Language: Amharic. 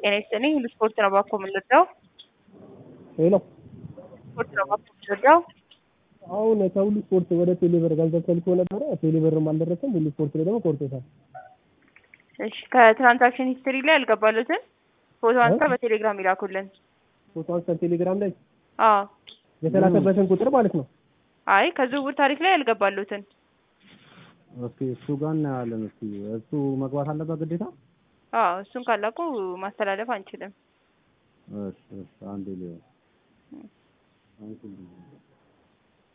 ጤና ይስጥልኝ። ሁሉ ስፖርት ነው ባኮ የምንወደው ሄሎ ስፖርት ነው ባኮ የምንወደው። አሁን ከሁሉ ስፖርት ወደ ቴሌብር ገንዘብ ተልኮ ነበረ። ቴሌብርም አልደረሰም። ሁሉ ስፖርት ላይ ደግሞ ቆርጦታል። እሺ ከትራንዛክሽን ሂስትሪ ላይ ያልገባሉትን ፎቶ አንስተው በቴሌግራም ይላኩልን። ፎቶ አንስተን ቴሌግራም ላይ አዎ የተላከበትን ቁጥር ማለት ነው። አይ ከዝውውር ታሪክ ላይ ያልገባሉትን እስኪ እሱ ጋር እናያለን። እስኪ እሱ መግባት አለበት ግዴታ። አዎ እሱን ካላቁ ማስተላለፍ አንችልም። እሺ እሺ አንዴ ሊሆን